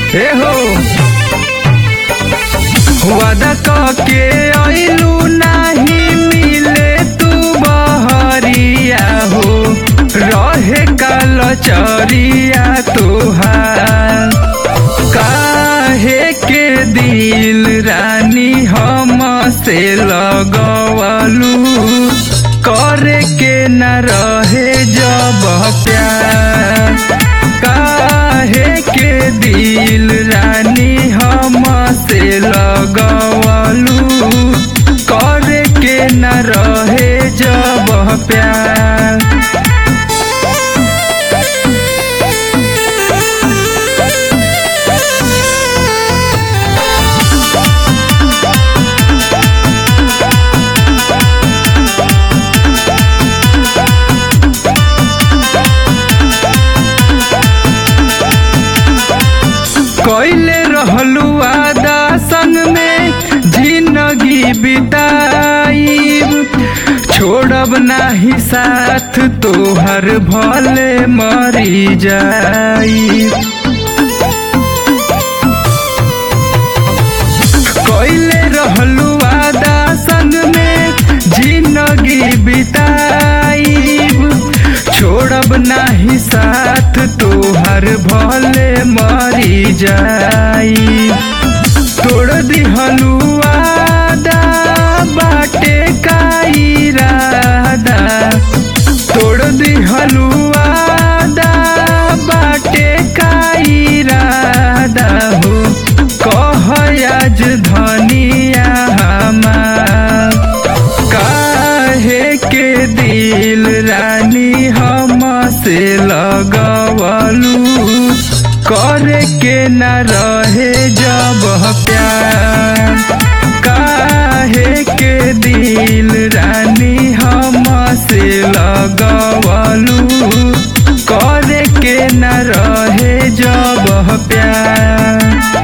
ए हो वादा के अइलू नाही मिले तू बहरिया हो रहे काल चरिया तुहार काहे के दिल रानी हम से लगवलू करे के न रहे जब प्यार काहे के दिल रानी हम से लगवलू करे के न रहे जब प्यार कैले रहलू आदा संग में जिंदगी बिताई छोड़ब नाही साथ तोहर भले मरी जाई कैले रहलू आदा संग में जिंदगी बिताई छोड़ब नाही साथ तोहर भले मरी जाई तोड़ दिहलू आदा बाटे का इरादा तोड़ दिहलू आदा बाटे का इरादा हो कह आज धनिया हमार काहे के दिल रानी हम से लगवलू करे के न रहे जब प्यार काहे के दिल रानी हम से लगवलू करे के न रहे जब प्यार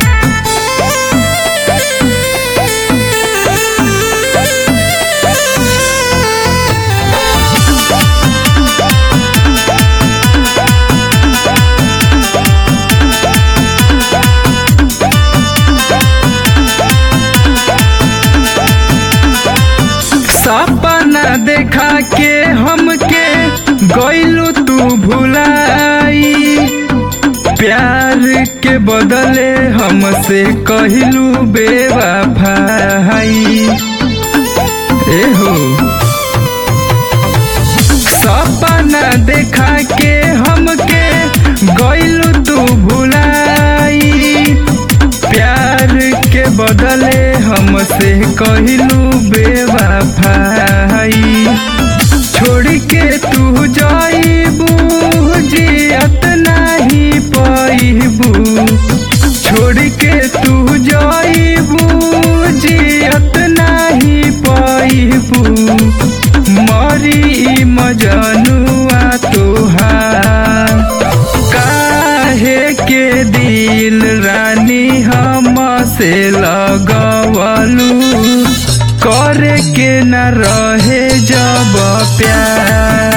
सपना देखा के हमके गइलू तू भुलाई प्यार के बदले हमसे कहलू बेवफाई ए हो सपना देखा के हमके गइलू तू भुलाई प्यार के बदले हमसे कहलू बेवफाई छोड़ के तू जाइबू जियत नहीं पाइबू छोड़ के तू जाइबू जियत नहीं पाइबू मरी मजनुआ तोहार काहे के दिल रानी हम से लगवलू करे के न रहे जब प्यार